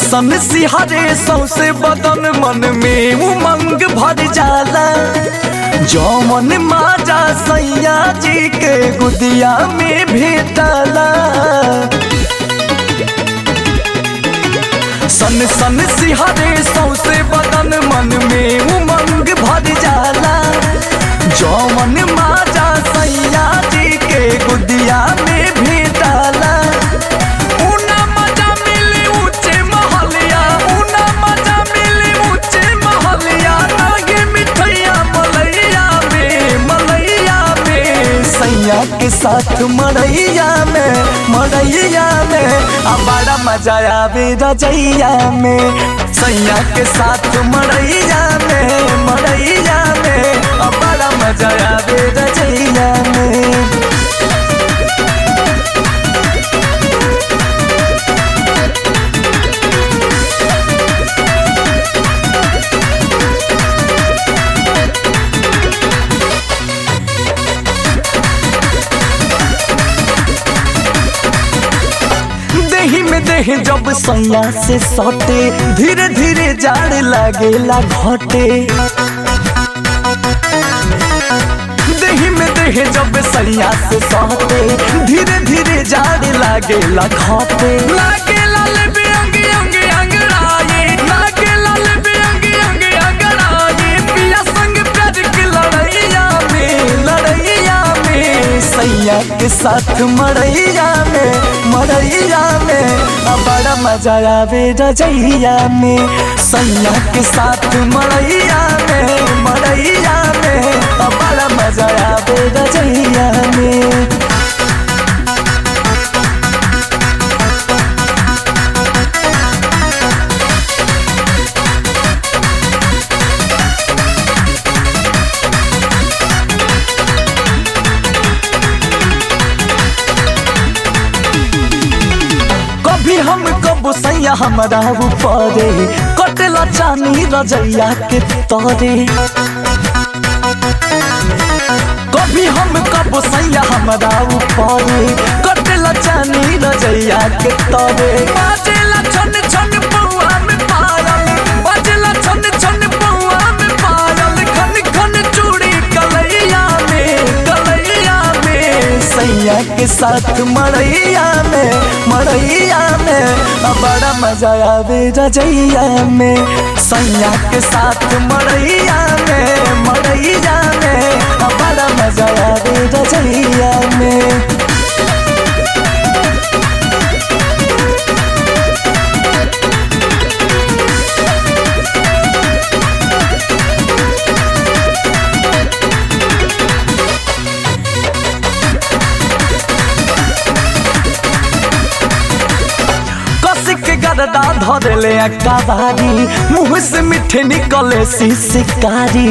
सन सिहरे सौसे बदन मन में उमंग भर जाला जौमन माजा सैया जी के गुदिया में भेटला सन सन सिहरे सौसे बदन मन में उमंग भर जाला जौमन माजा सैया जी के गुदिया में भेटला उना मजा मिले ऊंचे महलिया उना मजा मिले ऊंचे महलिया नागे मिठैया मलैया में मलैया में सैया के साथ मड़ैया में मड़ैया में आ बड़ा मजा आवे रजैया में सैया के साथ मड़ैया में मड़ैया में आ बड़ा मजा आवे रजैया में देही में देह जब सैया से सटे धीरे धीरे जाड़ लागेला घटे देही में देह जब सैया से सटे धीरे धीरे जाड़ लागेला घटे लागेला लेबे अंगे अंगे अंगड़ाए लागेला लेबे अंगे अंगे अंगड़ाए पिया संग प्यार की लड़ैया में लड़ैया में सैया के साथ मड़ैया में मड़ैया में आ बड़ा मजा आवे रजैया में सैया के साथ मड़ैया में मड़ैया में आ बड़ा मजा आवे रजैया में कभी हम कब सैया हमारा ऊपरे कटला चानी रजैया के तरे कभी हम कब सैया हमारा ऊपरे कटला चानी रजैया के तरे बाजेला छन छन पौआ में पारल बाजेला छन छन पौआ में पारल खन खन चूड़ी कलैया में कलैया में सैया के साथ मड़ैया में मड़ैया में आ बड़ा मजा आवे रजैया में सैया के साथ मड़ैया में मड़ैया में आ बड़ा मजा आवे रजैया में कसिक गरदा धरले अकाबारी मुंह से मीठे निकले सी शिकारी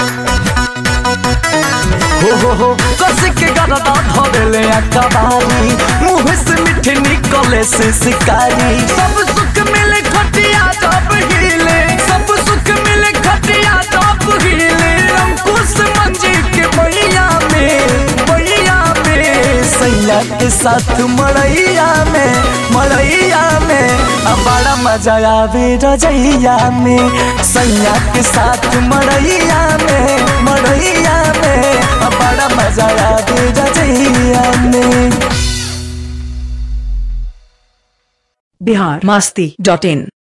हो हो हो कसिक गरदा धरले अकाबारी मुंह से मीठे निकले सी शिकारी सब सुख मिले खटिया जब हिले सब सुख मिले खटिया जब हिले अंकुश मंजी के मैया में मैया में सैया के साथ मड़ैया में मड़ैया में आ बड़ा मजा आवे रजैया में सैया के साथ मड़ैया में मड़ैया में आ बड़ा मजा आवे रजैया में बिहार मस्ती डॉट इन